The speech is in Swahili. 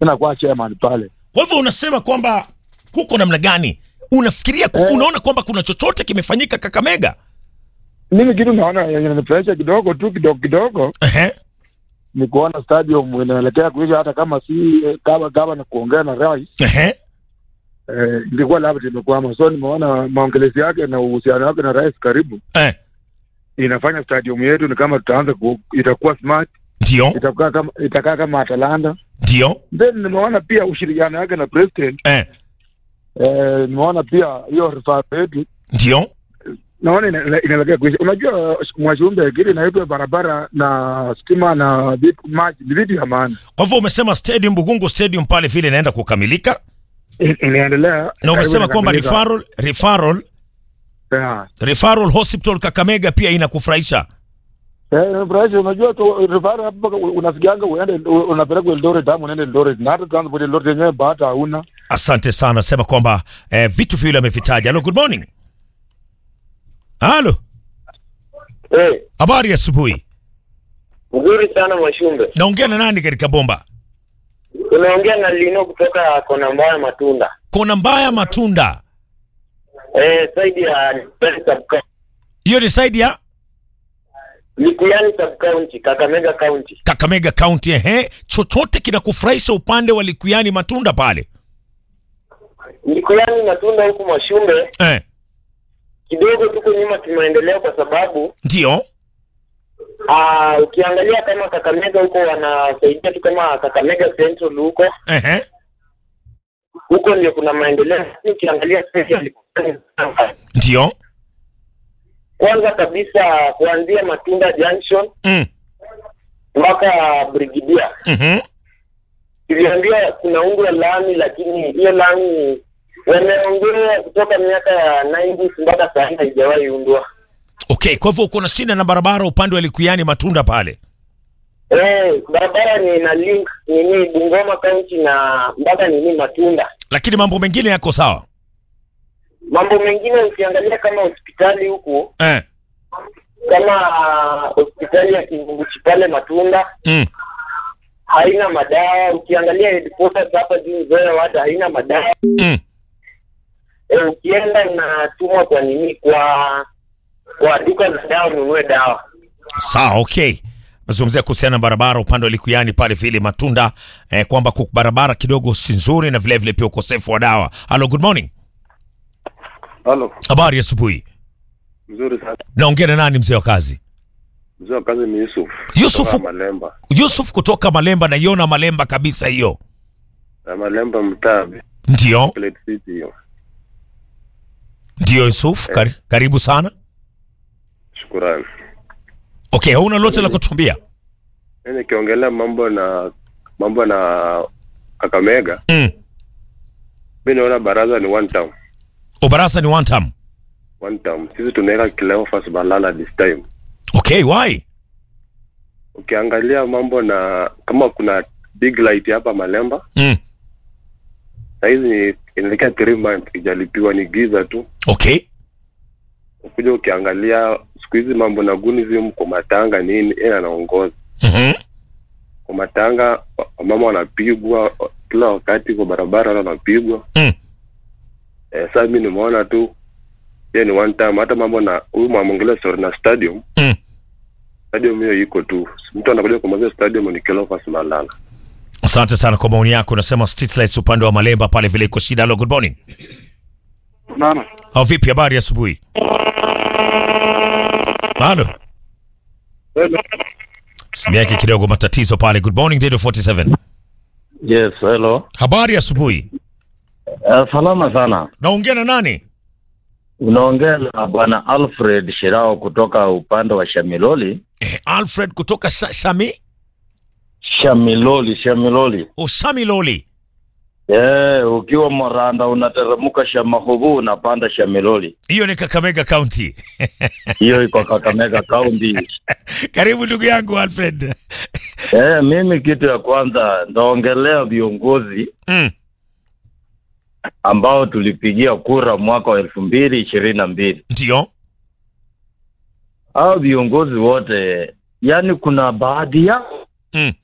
inakuwa chairman pale. Kwa hivyo unasema kwamba kuko namna gani? Unafikiria ku, Eh. unaona kwamba kuna chochote kimefanyika Kakamega? Mimi kitu naona yenye inanifurahisha kidogo tu kidogo kidogo Ehe. ni kuona stadium inaelekea kuisha, hata kama si kama kama na kuongea na rais Ehe. eh, ingekuwa labda imekwama. So nimeona maongelezi yake na uhusiano wake na rais karibu Eh. inafanya stadium yetu ni kama tutaanza ku, itakuwa smart, Ndio. itakaa kama itakaa kama Atalanta. Ndio. Then nimeona pia ushirikiano wake na president Eh. eh, nimeona pia hiyo rifaa yetu Ndio. naona ina- ina- inaelekea kuisha. Unajua Mwashumbe, kile inaitwa barabara na stima na vitu maji ni vitu ya maana, Kwa hivyo umesema stadium Bugungu stadium pale vile inaenda kukamilika I- inaendelea na umesema karibu kwamba inakamilika. referral referral Yeah. referral hospital Kakamega pia inakufurahisha. Eh, Bryce, unajua tu rifaa hapo mpaka unasikianga uende unapelekwa Eldoret ama unaenda Eldoret na hata transport Eldoret yenyewe bahata hauna. Asante sana, sema kwamba eh, vitu viwili amevitaja. Hello, good morning. Halo, Eh, habari ya asubuhi. nzuri sana Mwashumbe. Naongea na nani katika bomba? Unaongea na Lino kutoka kona mbaya matunda. Kona mbaya matunda. Eh, saidi ya Likuyani sub county. Hiyo ni side ya Likuyani sub county, Kakamega county. Kakamega County. Ehe, chochote kinakufurahisha upande wa Likuyani matunda pale? Likuyani matunda huku Mwashumbe Eh, kidogo tuko nyuma kimaendeleo, kwa sababu ndio. aa, ukiangalia kama Kakamega huko wanasaidia tu kama Kakamega Central huko Ehe, huko ndio kuna maendeleo. Lakini Ukiangalia sasa ya Likuyani, ndio. kwanza kabisa kuanzia Matunda Junction Mm. mpaka Brigidia Mhm. iliambia kunaundwa lami, lakini hiyo lami wameongea kutoka miaka ya 90s mpaka saa hii haijawahi undwa. Okay, kwa hivyo uko na shida na barabara upande wa Likuyani matunda pale. Eh, barabara ni na link nini Bungoma County na mpaka nini Matunda. Lakini mambo mengine yako sawa. Mambo mengine ukiangalia kama hospitali huku Eh. kama hospitali ya Kivunguchi pale Matunda Mm. haina madawa. Ukiangalia headquarters hapa juu Nzoia wada haina madawa. Mm. E, ukienda unatumwa kwa nini kwa kwa duka la dawa ununue dawa. Sawa, okay. Nazungumzia kuhusiana na barabara upande wa Likuyani pale vile matunda eh, kwamba ku- barabara kidogo si nzuri na vile vile pia ukosefu wa dawa. Hello, good morning. Halo, Habari ya asubuhi. mzuri sana. Naongea na nani mzee wa kazi? Mzee wa kazi ni Yusuf. Yusuf. Kutoka Malemba. Yusuf kutoka Malemba, naiona Malemba kabisa hiyo. Na Malemba mtaa Ndio, Plate City hiyo. ndio Yusuf, kar, karibu sana. Shukrani. Okay, hauna lote la kutuambia? Mimi nikiongelea mambo na mambo na Kakamega, Mm. mimi naona baraza ni one town. Obarasa ni one time. One town. Sisi tunaweka Cleophas Balala this time. Okay, why? Ukiangalia mambo na kama kuna big light hapa Malemba, Mm. saizi ni inaelekea 3 months ijalipiwa ni giza tu. Okay. Ukuja ukiangalia siku hizi mambo na gunism kwa matanga nini, yeye anaongoza. Mhm. kwa matanga wamama wanapigwa kila wakati kwa barabara wale wanapigwa Mm. eh, sasa mi nimeona tu hiyo ni one time hata mambo na huyu mwamongele story na stadium Mm. stadium hiyo iko tu mtu anakuja kumaliza stadium ni Cleophas Malala Asante sana kwa maoni yako. Unasema street lights upande wa Malemba pale vile iko shida. Hello, good morning. Naona. Au vipi, habari ya asubuhi? Halo. Simu yake kidogo matatizo pale. Good morning Radio 47. Yes, hello. Habari ya asubuhi. Uh, salama sana. Naongea na nani? Unaongea na bwana Alfred Shirao kutoka upande wa Shamiloli. Eh, Alfred kutoka Sha- Shami Shamiloli, Shamiloli. o Shami Loli. Eh, ukiwa Moranda unateremka Shamahubu unapanda Shamiloli. Hiyo ni Kakamega County. Hiyo iko Kakamega County. Karibu ndugu yangu Alfred. Eh, mimi kitu ya kwanza ndaongelea viongozi Mm. ambao tulipigia kura mwaka wa elfu mbili ishirini na mbili. Ndio. Hao viongozi wote, yani kuna baadhi yao Mm.